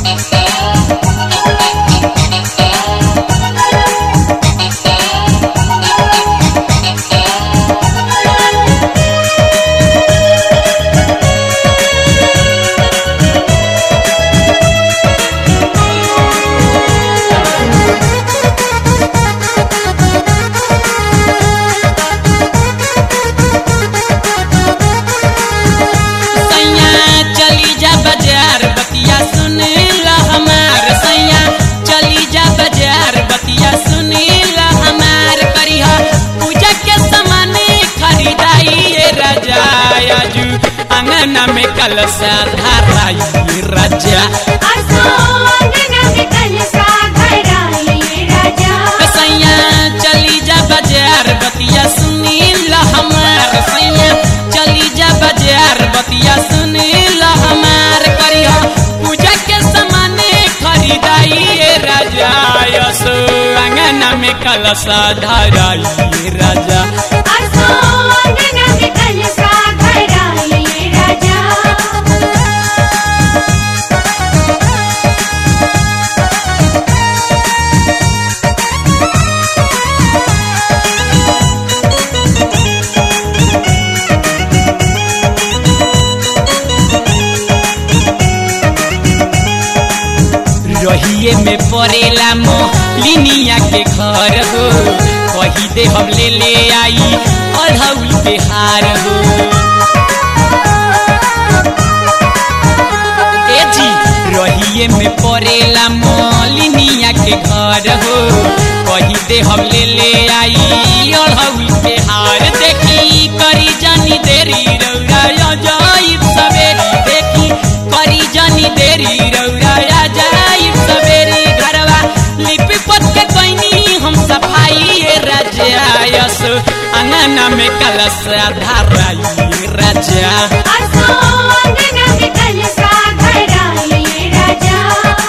सैया चली जा बाजार बतिया सुन ला हमार सैया चली जा बाजार बतिया सुन ला हमार करिहा पूजा के सामान खरीदाई ये राजा आजू अंगना में कलसा धराई राजा असो अंगना में कलसा धराई राजा सैया चली जा बाजार बतिया सुन ला हमार सैया चली जा बाजार बतिया सुन ला हमार करिहा पूजा के सामान खरीदाई ये राजा यसो अंगना में कलसा धराई ये राजा असो अंगना में कलसा धराई राजा रहिए में पड़ेला मोलिनिया के घर हो कही दे हम ले ले आई अढ़ौल के हार हो ए जी रहिए में पड़ेला मोलिनिया के घर हो कही दे हम ले ले आई अढ़ौल के हार देखी करी जानी देरी रौरा जाइब सवेरी देखी करी जानी देरी रौरा जाइब सवेरी घरवा लिपि पत के कोइनी हम सफाई ये राजा यस अंगना में कलश धराई राजा असो अंगना में कलसा धराई राजा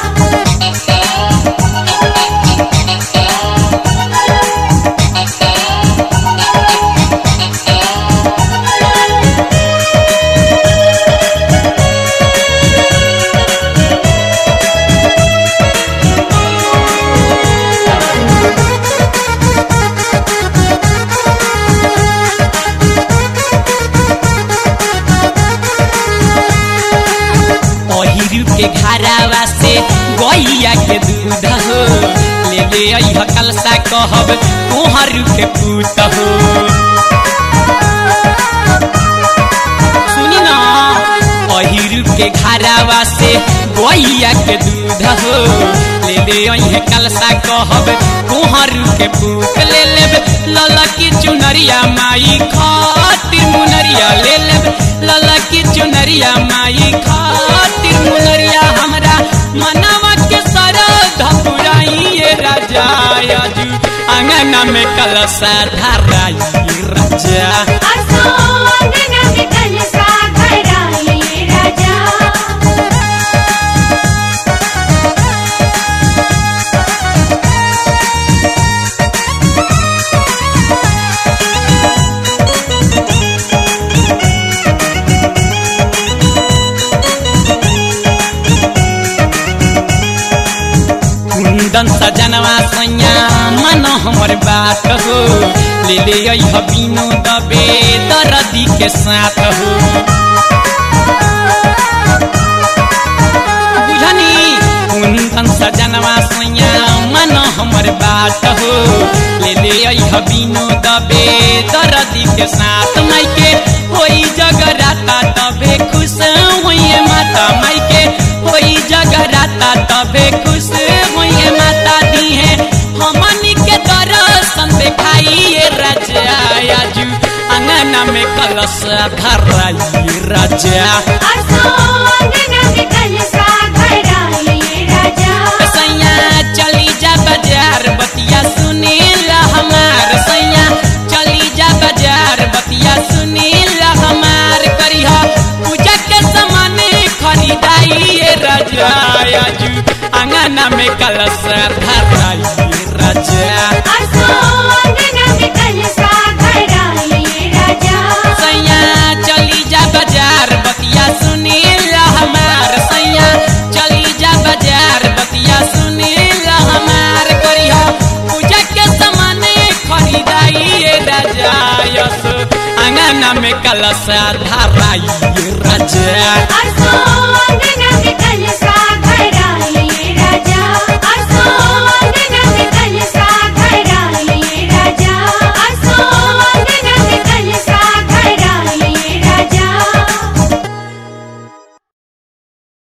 अहिरू के घरावा से गैया के दूध हो ले ले अइह कलसा कहब तोहरू के पूत हो सुनी ना अहिरू के घरावा से गैया के दूध हो ले ले अइह कलसा कहब तोहरू के पूत ले लेब लला की चुनरिया माई खातिर मुनरिया ले लेब लला की चुनरिया माई खातिर मुनरिया हमरा मनवा के सरध पुराई ये राजा आजू अंगना में कलसा धराई राजा असो अंगना में कलसा धराई राजा कुंदन सजनवा सैया मन हमर बात हो ले ले अइह बिनु दबे दरदी के साथ हो बुझनी कुंदन सजनवा सैया मन हमर बात हो ले ले अइह बिनु दबे दरदी के साथ माइके होई जगराता तबे खुश होइए माता माइके होई जगराता तबे खुश होइए माता दी है हमनी के दर्शन देखाइए राजा आजू अंगना में कलश धराई राजा असो अंगना में कलसा धराई राजा सैया चली जा बाजार बतिया सुनीला हमार सैया चली जा बाजार बतिया सुनीला हमार करिहा पूजा के सामान खरीदाई ये राजा आजू अंगना में कलश धराई राजा असो अंगना में कलसा धराई राजा सैया चली जा बाजार बतिया सुनीला हमार सैया चली जा बाजार अंगना में कलशा धराइए राजा असो अंगना में